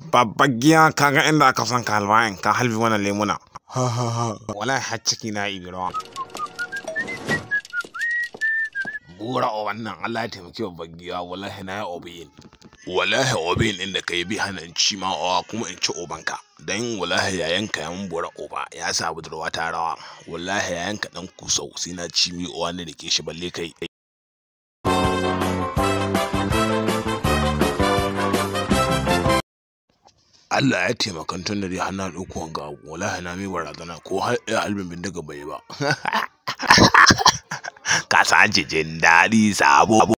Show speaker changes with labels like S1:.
S1: babban giya kaga inda aka san ka halbayin ka halbi wannan lemuna ha ha ha wallahi har ciki na ibi rawa bura o wannan Allah ya taimaki babban giya wallahi na ya obiyin wallahi obin din da kai bi hana in ci ma owa kuma in ci obanka dan wallahi yayanka ya mun bura oba ya sa budurwa ta rawa wallahi yayanka dan kusau sai na ci mi owa ne da ke shi balle kai Allah ya taimaka tun da dai har na ɗauko wanga abu wallahi na mai barazana ko har ɗaya albin bindiga bai ba ka sace jin daɗi sabo